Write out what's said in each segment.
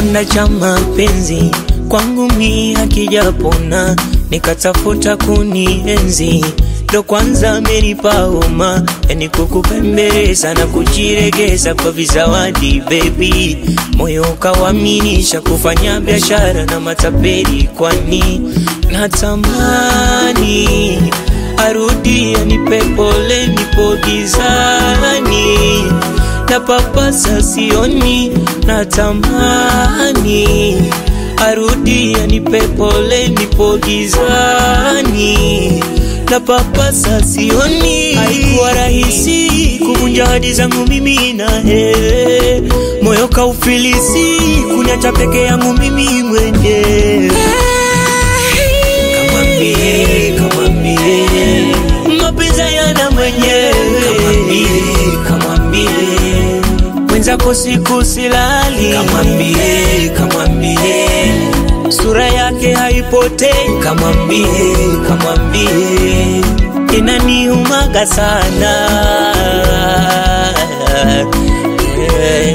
kidonda cha mapenzi kwangu mi hakijapona, nikatafuta kunienzi ndo kwanza amenipa homa, yani kukupembeleza na kujiregeza kwa vizawadi baby, moyo ukawaminisha kufanya biashara na matapeli, kwani natamani arudi anipe pole, nipo gizani na papasa sioni, natamani arudi anipe pole, nipo gizani na papasa sioni. Haikuwa rahisi kuvunja hadi zangu mimi na he, moyo kaufilisi kuniacha peke yangu mimi mwenyewe. Kamwambie, kamwambie mapenzi yana mwenyewe. Kamwambie, kamwambie mwenzako siku silali. Kamwambie, kamwambie sura yake haipotei. Kamwambie, kamwambie inaniumaga sana yeah.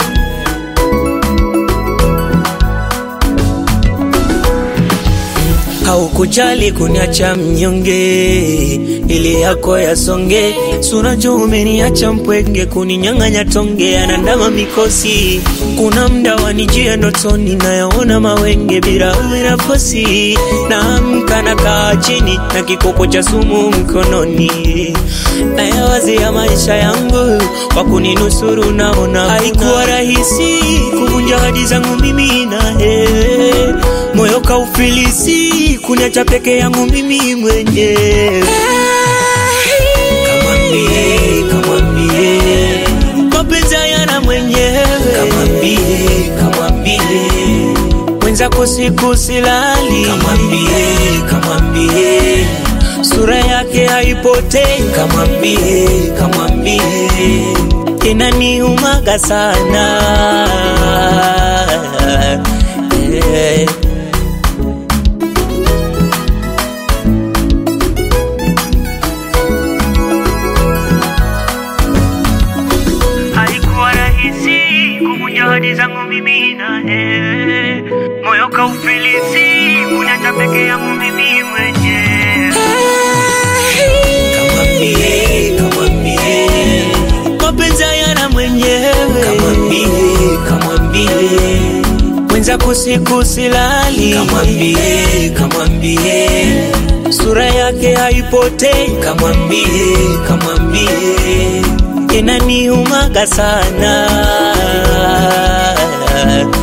Haukujali kuniacha mnyonge, ili yako yasonge. Sura jo umeniacha mpwenge, kuninyang'anya tonge, anandama mikosi. Kuna mda wanijia ndotoni, nayaona mawenge bila bila fosi. Naamka nakaa chini na kikopo cha sumu mkononi, nayawazia maisha yangu kwa kuninusuru. Naona haikuwa rahisi kuvunja hadi zangu mimi naye, moyo kaufilisi kuniacha peke yangu mimi mwenyewe. Kamwambie, kamwambie mapenzi yana mwenyewe. Kamwambie, kamwambie mwenzako siku silali. Kamwambie, kamwambie sura yake haipotei. Kamwambie, kamwambie inaniumaga sana yeah. Haikuwa rahisi kuvunja hadi zangu mimi naye, moyo kaufilisi kuniacha peke yangu mimi mwenyewe. Kamwambie, kamwambie mapenzi yana mwenyewe. Kamwambie, kamwambie mwenzako siku silali. Kamwambie, kamwambie sura yake haipotei. Kamwambie, kamwambie inaniumaga sana